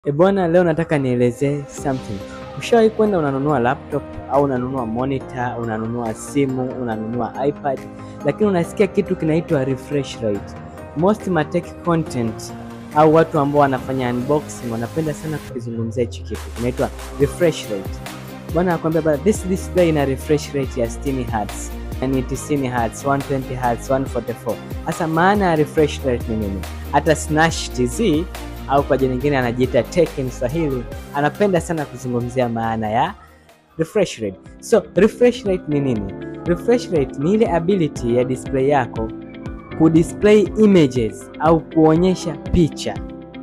E bwana, leo nataka nielezee something. Ushawahi kwenda unanunua laptop au unanunua monitor, unanunua simu, unanunua iPad, lakini unasikia kitu kinaitwa refresh rate. Most matech content au watu ambao wanafanya unboxing wanapenda sana kukizungumzia hichi kitu kinaitwa refresh rate. Bwana anakuambia bwana, this display ina refresh rate ya 60 Hz, yani 90 Hz, 120 Hz, 144. Sasa maana ya refresh rate ni nini? Hata Snash TZ au kwa jina lingine anajiita Tekken Swahili anapenda sana kuzungumzia maana ya refresh rate. So refresh rate ni nini? Refresh rate ni ile ability ya display yako kudisplay images au kuonyesha picha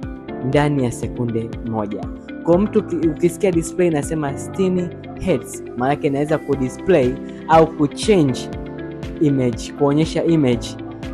ndani ya sekunde moja. Kwa mtu ukisikia display inasema 60 Hz, maana yake inaweza kudisplay au kuchange image, kuonyesha image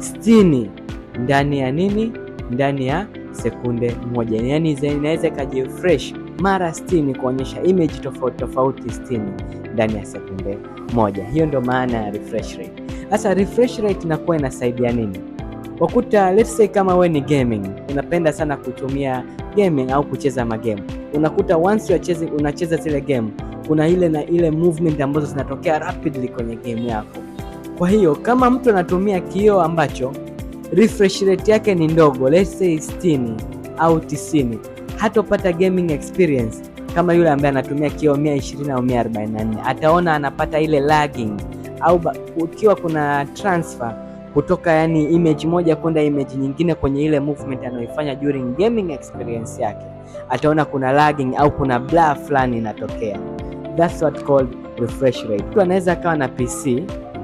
60 ndani ya nini? Ndani ya sekunde moja, yaani inaweza ikajifresh mara 60 kuonyesha image tofauti tofauti 60 ndani ya sekunde moja. Hiyo ndo maana ya refresh rate. Sasa refresh rate inakuwa inasaidia nini? Wakuta let's say kama we ni gaming, unapenda sana kutumia gaming au kucheza magame, unakuta once unacheza unacheza zile game, kuna ile na ile movement ambazo zinatokea rapidly kwenye game yako. Kwa hiyo kama mtu anatumia kioo ambacho refresh rate yake ni ndogo, let's say 60 au 90, hatopata gaming experience kama yule ambaye anatumia kioo 120 au 144. Ataona anapata ile lagging, au ukiwa kuna transfer kutoka yani image moja kwenda image nyingine kwenye ile movement anayoifanya during gaming experience yake, ataona kuna lagging au kuna blur fulani inatokea. That's what called refresh rate. Mtu anaweza akawa na PC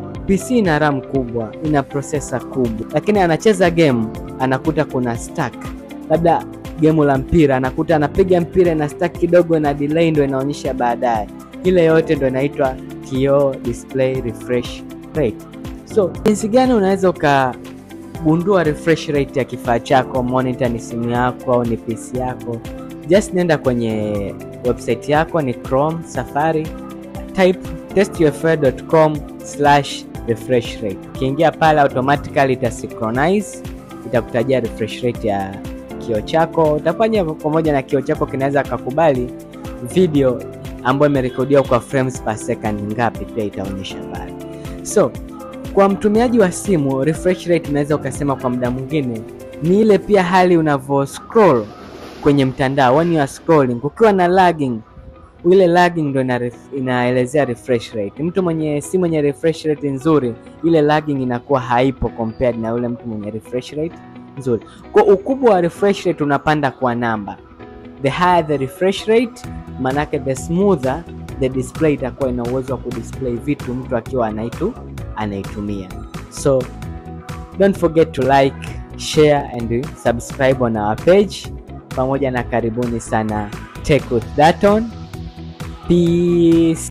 PC ina RAM kubwa, ina processor kubwa, lakini anacheza game anakuta kuna stack, labda game la mpira, anakuta anapiga mpira na stack kidogo na delay ndo inaonyesha baadaye. Ile yote ndo inaitwa kioo display refresh rate. So jinsi gani unaweza ukagundua refresh rate ya kifaa chako, monitor ni simu yako au ni PC yako? Just nenda kwenye website yako, ni Chrome, Safari, type testufl.com slash refresh rate. Ukiingia pale automatically itasynchronize, itakutajia refresh rate ya kioo chako. Utafanya pamoja na kioo chako kinaweza kakubali video ambayo imerekodiwa kwa frames per second ngapi, pia itaonyesha pale. So kwa mtumiaji wa simu refresh rate unaweza ukasema kwa muda mwingine ni ile pia hali unavyo scroll kwenye mtandao, when you are scrolling, kukiwa na lagging ile lagging ndo ina ref, inaelezea refresh rate. Mtu mwenye si mwenye refresh rate nzuri, ile lagging inakuwa haipo compared na yule mtu mwenye refresh rate nzuri. Kwa ukubwa wa refresh rate unapanda kwa namba, the higher the refresh rate, manake the smoother the display itakuwa ina uwezo wa kudisplay vitu mtu akiwa anaitu anaitumia. So don't forget to like, share and subscribe on our page, pamoja na karibuni sana Tech with Daton. Peace.